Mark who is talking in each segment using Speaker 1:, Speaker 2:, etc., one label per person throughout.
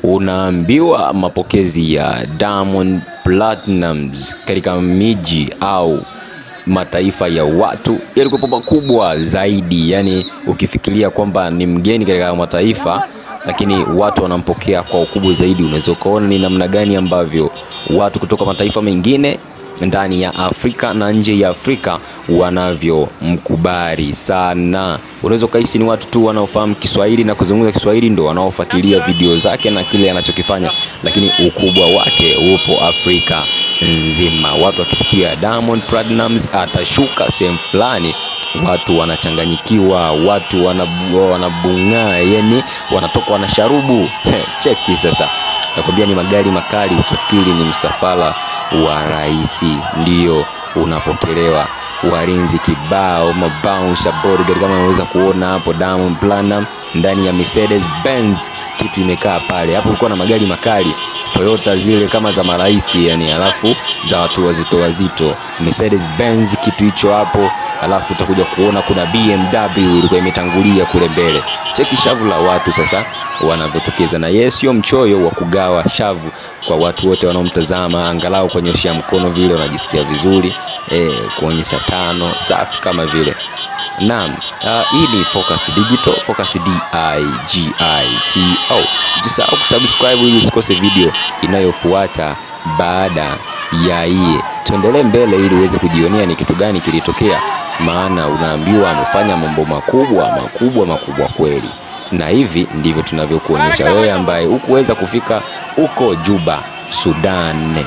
Speaker 1: Unaambiwa mapokezi ya Diamond Platnumz katika miji au mataifa ya watu yalikuwa makubwa zaidi. Yani ukifikiria kwamba ni mgeni katika mataifa, lakini watu wanampokea kwa ukubwa zaidi, unaweza ukaona ni namna gani ambavyo watu kutoka mataifa mengine ndani ya Afrika na nje ya Afrika wanavyomkubali sana. Unaweza ukahisi ni watu tu wanaofahamu Kiswahili na kuzungumza Kiswahili ndio wanaofuatilia video zake na kile anachokifanya, lakini ukubwa wake upo Afrika nzima. Watu wakisikia Diamond Platnumz atashuka sehemu fulani, watu wanachanganyikiwa, watu wanabu, wanabung'aa, yani wanatoka wanasharubu. Cheki sasa, nakwambia ni magari makali, utafikiri ni msafara wa rais ndio unapokelewa, walinzi kibao, mabouncer bodyguard kama unaweza kuona hapo. Diamond Platnumz ndani ya Mercedes Benz, kitu imekaa pale hapo. Kulikuwa na magari makali Toyota zile kama za marais yani, alafu za watu wazito wazito, Mercedes Benz kitu hicho hapo, alafu utakuja kuona kuna BMW ilikuwa imetangulia kule mbele. Cheki shavu la watu sasa wanavyotokeza, na yeye sio mchoyo wa kugawa shavu kwa watu wote wanaomtazama, angalau kuonyesha mkono vile unajisikia vizuri eh, kuonyesha tano safi kama vile Naam, uh, hii ni Focus Digital, Focus D I G I T O. Usisahau kusubscribe ili usikose video inayofuata baada ya hii. Tuendelee mbele ili uweze kujionea ni kitu gani kilitokea, maana unaambiwa amefanya mambo makubwa makubwa makubwa kweli, na hivi ndivyo tunavyokuonyesha wewe ambaye hukuweza kufika huko Juba, Sudan.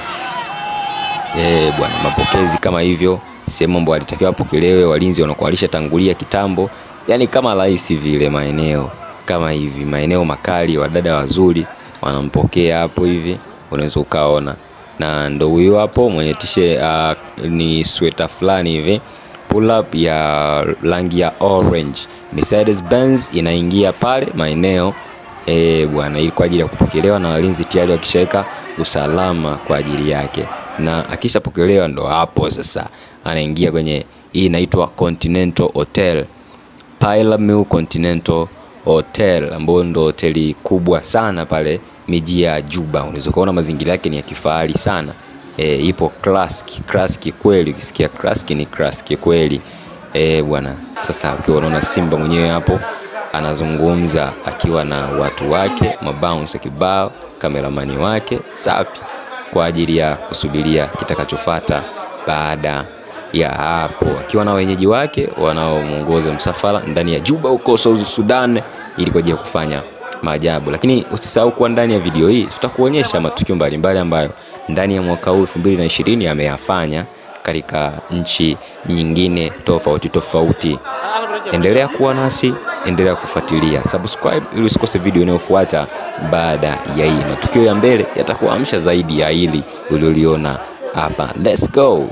Speaker 1: Eh, bwana, mapokezi kama hivyo sehemu ambayo alitakiwa apokelewe, walinzi wanakuwa walishatangulia kitambo, yani kama rais vile, maeneo kama hivi, maeneo makali, wadada wazuri wanampokea hapo hivi, unaweza ukaona, na ndo huyo hapo mwenye tishe uh, ni sweta fulani hivi pull up ya rangi ya orange, Mercedes Benz inaingia pale maeneo eh bwana, ili kwa ajili ya kupokelewa na walinzi tayari wakishaweka usalama kwa ajili yake na akishapokelewa ndo hapo sasa anaingia kwenye hii inaitwa Continental Hotel, Pyramid Continental Hotel, ambayo ndo hoteli kubwa sana pale miji ya Juba. Unaweza kuona mazingira yake ni ya kifahari sana e, ipo classic classic kweli. Ukisikia classic ni classic kweli e, bwana. Sasa ukiwa unaona Simba mwenyewe hapo anazungumza akiwa na watu wake, mabounce kibao, kameramani wake safi kwa ajili ya kusubiria kitakachofuata baada ya hapo, akiwa na wenyeji wake wanaomuongoza msafara ndani ya Juba huko South Sudan, ili kwa ajili ya kufanya maajabu. Lakini usisahau kuwa ndani ya video hii tutakuonyesha matukio mbalimbali ambayo ndani ya mwaka huu 2020 ameyafanya katika nchi nyingine tofauti tofauti. Endelea kuwa nasi, endelea kufuatilia, subscribe ili usikose video inayofuata baada ya hii. Matukio ya mbele yatakuamsha zaidi ya hili ulioliona hapa. Let's go.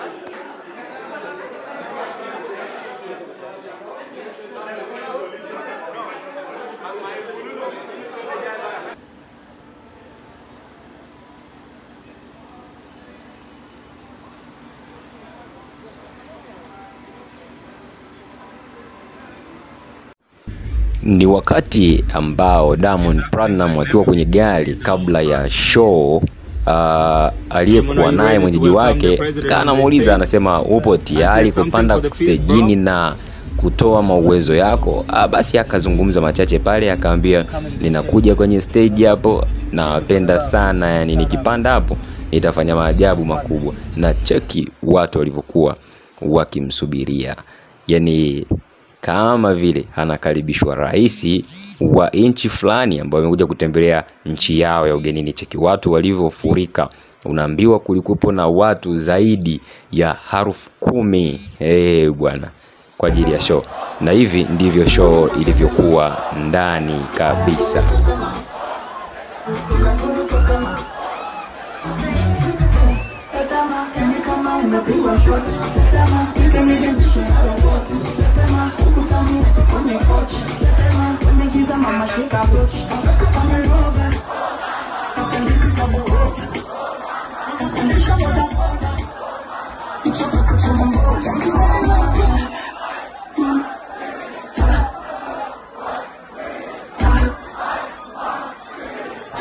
Speaker 1: Ni wakati ambao Diamond Platnumz akiwa kwenye gari kabla ya show uh, aliyekuwa naye mwenyeji wake kaa anamuuliza, anasema upo tayari kupanda stejini na kutoa mauwezo yako? Ah, basi akazungumza machache pale, akaambia ninakuja kwenye stage hapo, nawapenda sana, yani nikipanda hapo nitafanya maajabu makubwa. Na cheki watu walivyokuwa wakimsubiria, yani kama vile anakaribishwa rais wa nchi fulani ambayo amekuja kutembelea nchi yao ya ugenini. Cheki watu walivyofurika, unaambiwa kulikuwepo na watu zaidi ya harufu kumi hey, bwana kwa ajili ya show, na hivi ndivyo show ilivyokuwa ndani kabisa.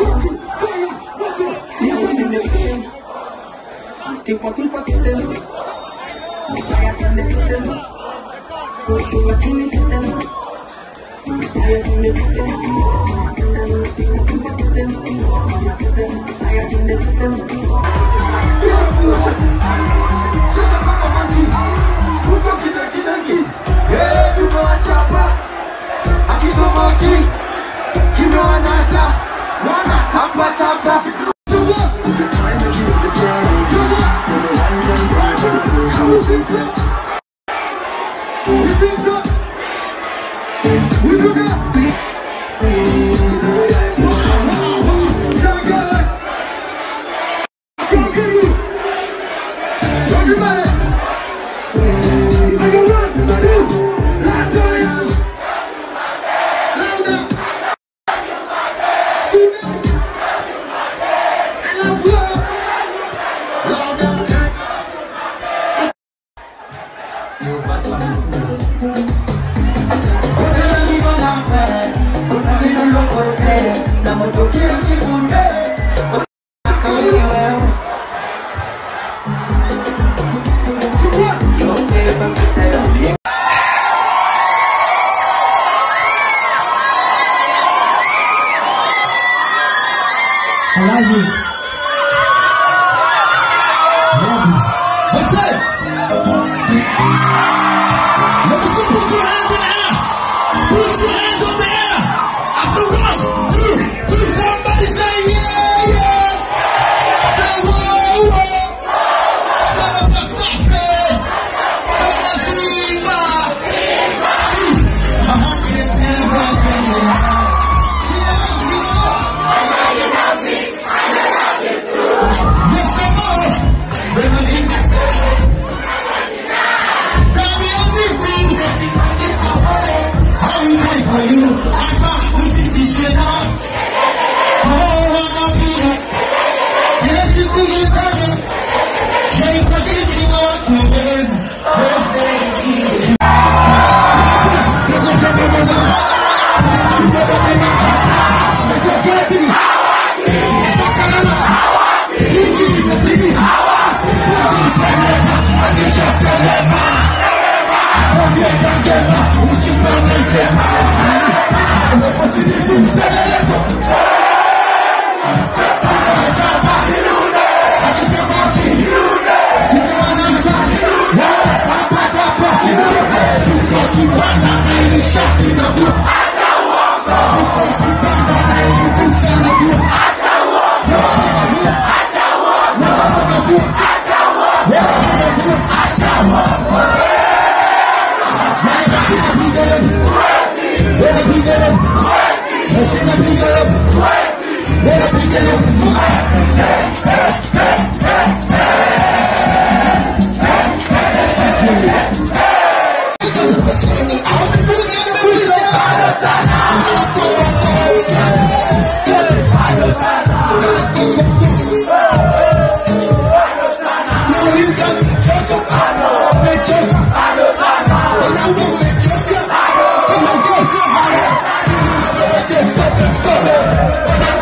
Speaker 2: Tipo, tipo, tipo, Saya kami kita Kusuma kini kita Saya kini kita Tipo, tipo, kita Saya kini kita
Speaker 3: Cheza kama mangi, huko kidakidaki. Eh, tumewachapa. Akizomoki, kimewanasa. Wanatamba tamba. Everybody! I love you. I love you. What's up? Let me see, put your hands in the air. Put your hands up in the air. I said one, two, three. Somebody say yeah, yeah. Say whoa, whoa. Say Pasape. Say Nasiba. See, I want you to never change your heart. See, I love you. Yes, I'm on. When I hit the stage. Baby, I'm leaving. I will pray for you. I found the city shit up. Oh, I'm here. Yes, you think you're better. Take what you see on to me. Oh, baby. Soda,